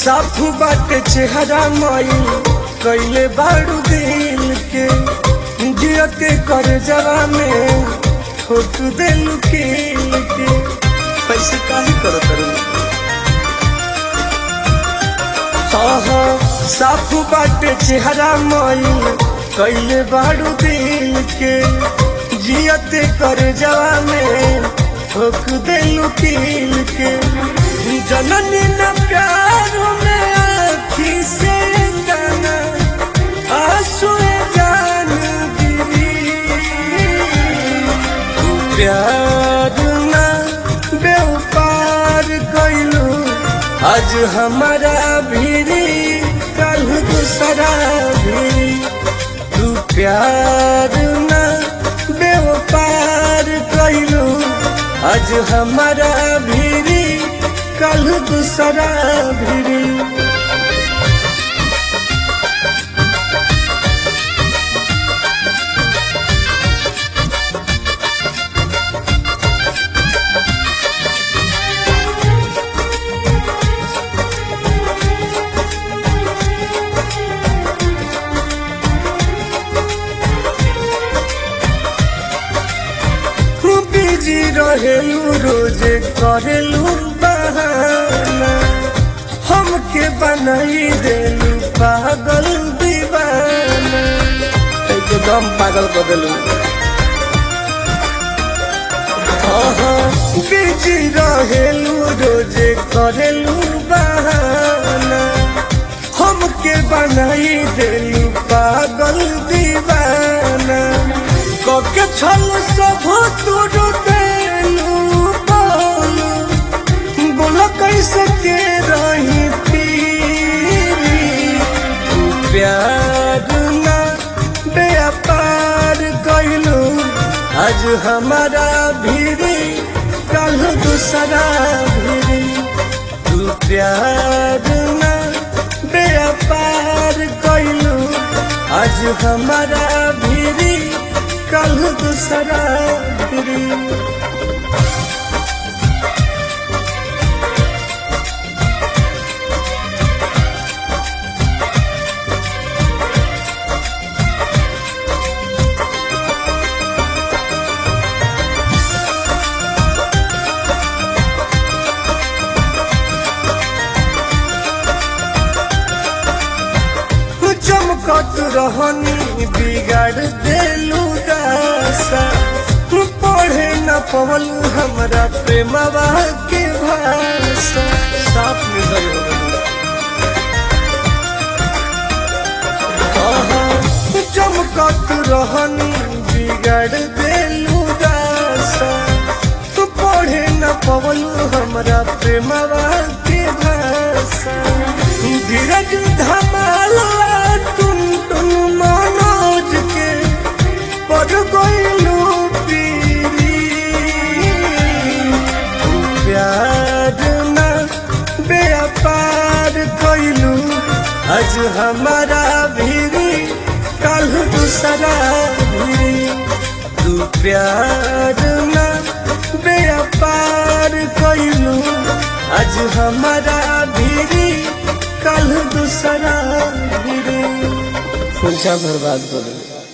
साफ बाटे चेहरा माई कैले बारू दिल के जियते कर जवा में ठोक देलू कील के पैसे काहे करो करू हाँ हाँ साफ बाटे चेहरा माई कैले बारू दिल के जियते कर जवा में ठोक देलू कील के जननी न प्यार में आखी से गाना आंसू जान गिरी तू प्यार ना बेउपार कैलू आज हमारा भीरी कल दूसरा भी तू प्यार ना बेउपार कैलू आज हमारा भीरी कल दूसरा भीरी बिजी रहेलू रोजे करेलू बहाना हमके बनाई देलू पागल दीवाना एकदम पागल कर देलू बिजी रहेलू रोजे करेलू बहाना हमके बनाई देलू पागल दीवाना कके छल सब तोड़ देलू बोलू बोला कैसे के रही पीरी तू प्यार ना व्यापार कैलू आज हमारा भीरी कल दूसरा भीरी तू प्यार ना व्यापार कैलू आज हमारा भीरी कल दूसरा भीरी चमकत रहनी बिगाड़ देलू दासा पढ़े न पवल हमरा प्रेमवा के भाषा साफ निधर हो गई चमकत रहनी बिगाड़ देलू दासा पढ़े न पवल हमरा प्रेमवा के भाषा धीरज धमाला टुन टुन मनोज के पर गइलू पीरी तू प्यार ना व्यापार कैलू आज हमारा भीरी कल दूसरा भीरी तू प्यार ना व्यापार कैलू आज हमारा भीरी कल दूसरा भीरी पूछा बर्बाद कर